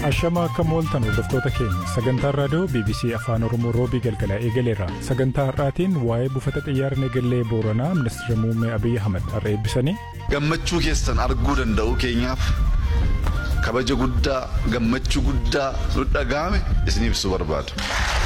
Ashama akka mooltan hordoftoota keenya sagantaan raadiyoo BBC Afaan Oromoo roobii galgalaa eegaleera. Sagantaa har'aatiin waa'ee buufata xiyyaara Negellee Booranaa Ministeera Muummee Abiyyi Ahmad har'a eebbisanii. Gammachuu keessan arguu danda'u keenyaaf kabaja guddaa gammachuu guddaa nu dhaga'ame isin ibsuu barbaadu.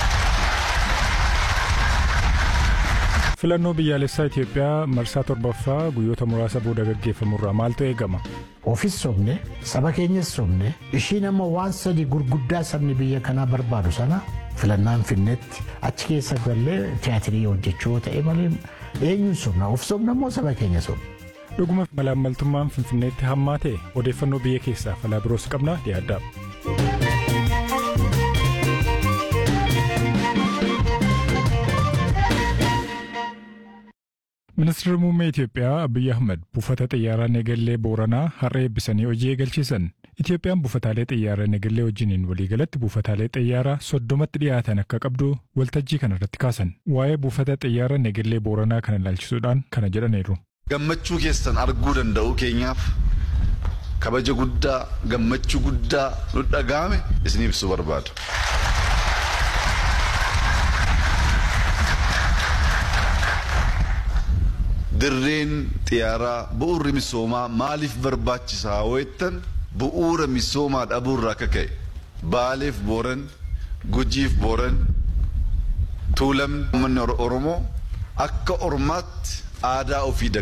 Filannoo biyyaalessaa Itoophiyaa marsaa torbaffaa guyyoota muraasa booda gaggeeffamurraa maaltu eegama? Ofis sobne saba keenyas sobne ishiin amma waan sadi gurguddaa sabni biyya kanaa barbaadu sana filannaan finnetti achi keessa gallee tiyaatirii hojjechuu ta'e malee eenyuun sobna of sobna immoo saba keenya sobna. Dhuguma malaammaltummaan Finfinneetti hammaa ta'e odeeffannoo biyya keessaa falaa biroos qabna dhiyaaddaa. Ministeerri muummee Itoophiyaa Abiyyi Ahmad buufata xiyyaaraa Negellee Booranaa har'a eebbisanii hojii eegalchiisan. Itoophiyaan buufataalee xiyyaaraa Negellee wajjiniin waliigalatti buufataalee xiyyaaraa soddomatti dhiyaatan akka qabdu waltajjii kana irratti kaasan. Waa'ee buufata xiyyaaraa Negellee Booranaa kana ilaalchisuudhaan kana jedhaniiru. Gammachuu keessan arguu danda'u keenyaaf kabaja guddaa gammachuu guddaa nu dhaga'ame isin ibsuu barbaadu. Dirreen xiyyaaraa bu'uurri misoomaa maaliif barbaachisaa jettan bu'uura misoomaa dhabuurraa akka ka'e baaleef booran gujiif booran tuulamni uummanni oromoo akka ormaatti aadaa ofii